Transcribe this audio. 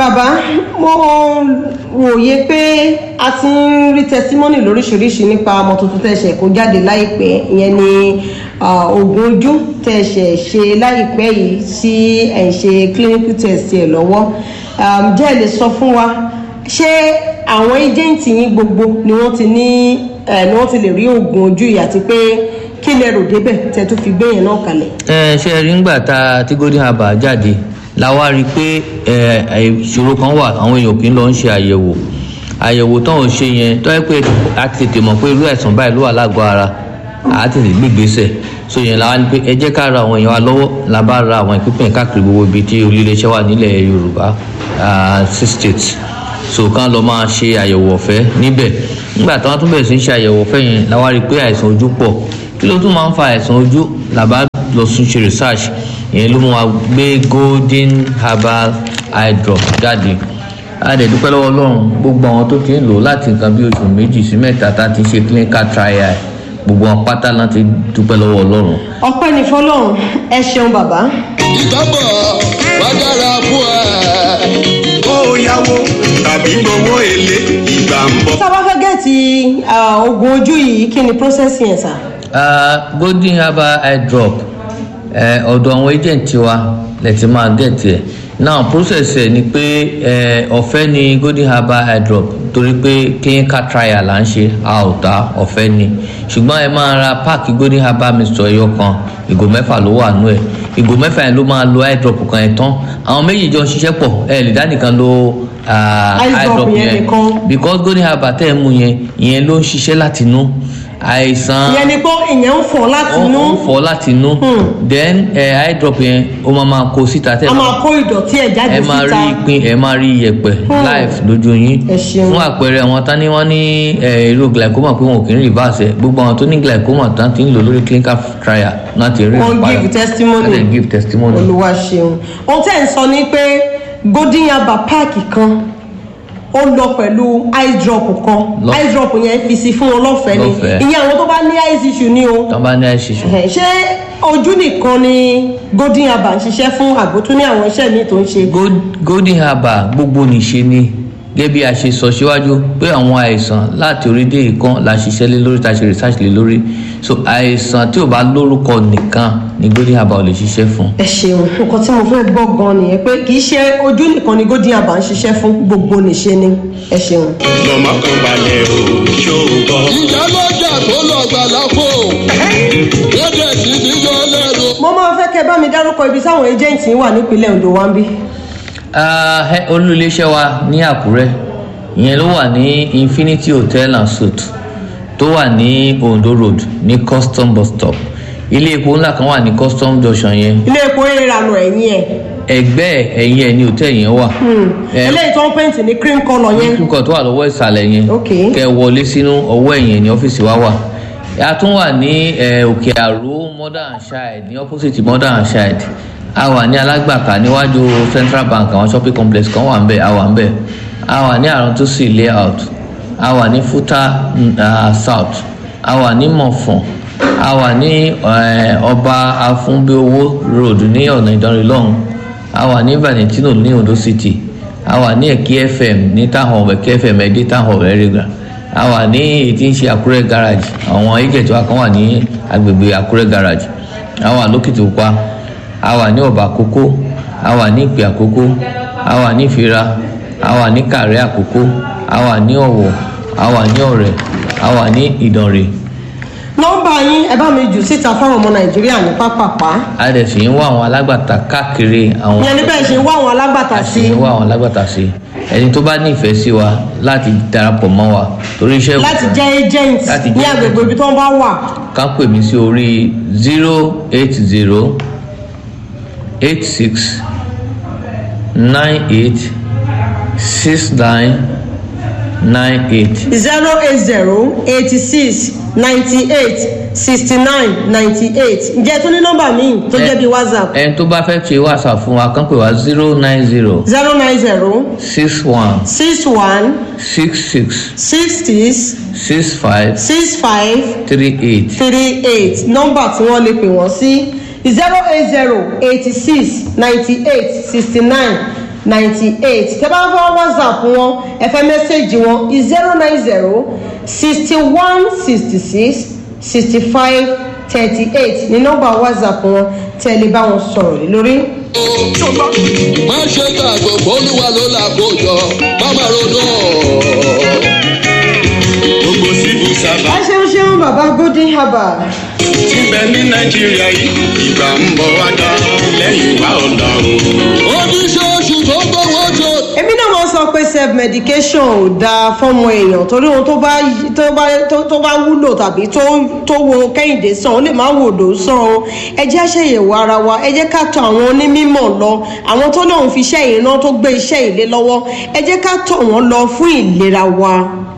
bàbá mo wòye pé a ti ń rí tẹsímọ́nì lóríṣiríṣi nípa ọmọ tuntun tẹ̀sẹ̀ kó jáde láìpẹ́ ìyẹn ni oògùn ojú tẹ̀sẹ̀ ṣe láìpẹ́ yìí tí ẹ̀ ń ṣe clinical test ẹ̀ lọ́wọ́ jẹ́ ẹ lè sọ fún wa ṣé àwọn ẹjẹǹtì yín gbogbo ni wọ́n ti ní ni wọ́n ti lè rí oògùn ojú yìí àti pé kí lẹ rò débẹ̀ tẹ́ tó fi gbé yẹn náà kalẹ̀. ẹ ṣe rí ngbà tá tí golden herbal jáde la wá rí i pé ìṣòro kan wà àwọn èèyàn kì í lọ ń ṣe àyẹ̀wò àyẹ̀wò tán ò ṣe yẹn tó yẹ pé a ti tètè mọ̀ pé irú àìsàn báyìí ló wà lágọ̀ọ́ ara a ti tètè gbégbèsè so yẹn la wá ní pé ẹ jẹ́ ká ra àwọn èèyàn wa lọ́wọ́ la bá ra àwọn ìpínpín káàkiri gbogbo ibi tí olùléeṣẹ́ wà nílẹ̀ yorùbá six states so kán lọ máa ṣe àyẹ̀wò ọ̀fẹ́ níbẹ̀ nígbà tí wọ́n tún bẹ̀rẹ̀ sí ṣe àyẹ̀wò ọ̀fẹ́ yẹn la wá rí i pé àìsàn ojú pọ̀ kí ló tún máa ń fa àìsàn ojú làbá lọ sún ṣe research ìyẹn ló mú wa gbé golden herbal eye drop jáde a dẹ̀ dúpẹ́ lọ́wọ́ ọlọ́run gbogbo àwọn tó ti ń lò láti nǹkan bí oṣù méjì sí mẹ́ta tá a ti ṣe clinical trial gbogbo wọn pátá náà ti dúpẹ́ lọ́wọ́ ọlọ́run. ọpẹ́ ní fọlọ́run ẹ ṣeun bàbá. ìtọ́bọ̀ wá dára fún ẹ. kó o yáwó tàbí gbowó èlé ìgbà ń bọ̀. tá a bá fẹ́ gẹ̀ẹ́tì oògùn ojú yìí kí ni process yẹn sà. Uh, golden herbal eye drop ọ̀dọ̀ àwọn agent wa lè ti máa get ẹ̀ now process ẹ̀ ni pé ọ̀fẹ́ ni golden herbal eye drop torí pé clinical trial là ń ṣe a ò ta ọ̀fẹ́ ni ṣùgbọ́n ẹ máa ra páàkì golden herbal mixture ẹyọ kan ìgò mẹ́fà ló wà nú ẹ̀ ìgò mẹ́fà yẹn ló máa lo eye drop kan ẹ̀ tán àwọn méjì jọ ń ṣiṣẹ́ pọ̀ ẹ lè dá nìkan lo eye drop yẹn because golden herbal tẹ́ ẹ mú yẹn ìyẹn ló ń ṣiṣẹ́ láti inú àìsàn ìyẹn ni pé ìyẹn ń fọ láti inú ó ń fọ láti inú then ẹ eye drop yẹn ó máa máa kó síta tẹ a máa kó ìdọ̀tí ẹ̀ jáde ẹ síta máa rí ìpín ẹ máa rí iyẹ̀pẹ̀ live lójú yín Ẹ ṣeun. fún àpẹẹrẹ àwọn tán ní wọ́n ní ẹ, irú glaucoma pé wọn ò kì í reverse ẹ gbogbo àwọn tó ní glaucoma tán ti ń lò lórí clinical trial náà ti rí Wọ́n ìpayà. give testimony. Wọ́n dẹ̀ give testimony. olúwa ṣeun ohun tẹ́ ẹ̀ ń sọ ni pé golden yaba páàkì kan ó lọ pẹ̀lú eye drop kan Lọ- eye drop yẹn fi sí fún wọn lọ́fẹ̀ẹ́ ni Lọ́fẹ̀ẹ́. ìyẹn àwọn tó bá ní eye issue ni o tán bá ní àìsísù. Ẹ̀hẹ̀, ṣé ojú nìkan ni golden yaba ń ṣiṣẹ́ fún àgbo tó ní àwọn iṣẹ́ míì tó ń ṣe Gold- golden herbal gbogbo nìṣe ni gẹ́gẹ́ bí a ṣe sọ síwájú pé àwọn àìsàn láti orí dé ìkan la ṣiṣẹ́ lé lórí ta ṣe research lé lórí so àìsàn tí ò bá lórúkọ nìkan ni golden herbal ò lè ṣiṣẹ́ fún. ẹ ṣeun nǹkan tí mo fẹ́ gbọ́ gan nìyẹn pé kì í ṣe ojú nìkan ni golden yaba ń ṣiṣẹ́ fún gbogbo nìṣe ni ẹ ṣeun. lọ́mọ kan balẹ̀ o ṣòwò. ìyá lọ́jà tó lọ gbà lápò wọ́n dẹ̀ sí ní yọ lẹ́nu. mo máa fẹ́ kẹ́ bá mi dárúkọ ibi táwọn agent yín wà nípínlẹ̀ ondo wa ń bí. Ah, ẹ, olú iléeṣẹ́ wa ní àkúrẹ́ ìyẹn ló wà ní infinity hotel and suite tó wà ní ondo road ní custom bus stop ilé epo ńlá kan wà ní custom junction yẹn ilé epo ìrànà ẹ̀yìn ẹ̀ ẹgbẹ́ ẹ̀yìn ẹ̀ ní hòtẹ́ẹ̀lì yẹn wà. Ẹ, eléyìí tó ń pèntì ní cream colour yẹn kíkọ tó wà lọ́wọ́ ìsàlẹ̀ yẹn Ok. kẹ wọlé sínú ọwọ́ ẹ̀yìn ní ọ́fíìsì wa wà a tún wà ní eh, òkè àró mother and child ní opposite mother and child a wà ní alágbàká níwájú central bank àwọn shopping complex kan wà ń bẹ̀ a wà ń bẹ̀ a wà ní àrántúnṣì layout a wà ní futa mm, ah, south a wà ní mọ̀fọ̀n a wà ní eh, ọba afúnbíowó road ní ọ̀nà ìdánrin lọ́hùn a wà ní valentino ní ondo city a wà ní ẹ̀kí fm ní táwọn ẹ̀kí fm ẹ̀dí táwọn ẹ̀rẹ́gbà a wà ní èyí tí ń ṣe àkúrẹ́ garage àwọn agent wa kan wà ní agbègbè àkúrẹ́ garage a wà lókìtì pupa a wà ní ọ̀bà àkókó a wà ní ìpè àkókó a wà ní ìfira a wà ní kàrẹ́ àkókó a wà ní ọ̀wọ̀ a wà ní ọ̀rẹ́ a wà ní ìdànrè nọ́mbà yín ẹ bá mi jù síta fáwọn ọmọ nàìjíríà ní pápápá a dẹ̀ sì ń wá àwọn alágbàtà káàkiri àwọn ìyẹn ní bẹ́ẹ̀ ṣe wá àwọn alágbàtà sí àti wá àwọn alágbàtà sí ẹni tó bá nífẹ̀ẹ́ sí wa láti darapọ̀ mọ́ wa torí iṣẹ́ láti jẹ́ agent Láti ní jẹ́ agbègbè ibi tó ń bá wà ká pè mí sí orí zero eight zero eight six nine eight six nine nine eight zero eight zero eighty six ninety eight sixty nine ninety eight ǹjẹ́ tó ní nọ́mbà míì tó jẹ́ bí whatsapp ẹni tó bá fẹ́ ṣe whatsapp fún wa kàn pè wá zero nine zero zero nine zero six one six one six six six six six five six five three eight three eight nọ́mbà tí wọ́n lè pè wọ́n sí zero eight zero eighty six ninety eight sixty nine ninety eight tẹ́ bá fọ́ whatsapp wọn ẹ fẹ́ mẹ́sẹ̀gì wọn zero nine zero sixty one sixty six sixty five thirty eight ní nọ́mbà whatsapp wọn tẹ́ ẹ lè bá wọn sọ̀rọ̀ lé lórí. má ṣe gbàgbọ́ olúwa ló là kó yọ má má ronú gbogbo civil ẹ servant ṣeun ṣeun bàbá golden herbal. tí ń bẹ ní nàìjíríà yìí ìgbà ń bọ̀ wá dá lẹ́yìn wá ọ̀la o. oníṣòṣì tó gbowó jọ. èmi náà máa ń sọ pé self medication ò dáa fọmọ èèyàn torí ohun tó bá tó bá tó- tó bá wúlò tàbí tó tó wo kẹ́hìndé sàn ó lè má wò ló sàn o ẹ jẹ́ àṣeyẹ̀wò ara wa ẹ jẹ́ ká tọ àwọn onímọ̀ lọ àwọn tó lóun fi iṣẹ́ ìrìnà tó gbé iṣẹ́ ìlé lọ́wọ́ ẹ jẹ́ ká tọ̀ wọ́n lọ fún ìlera wa.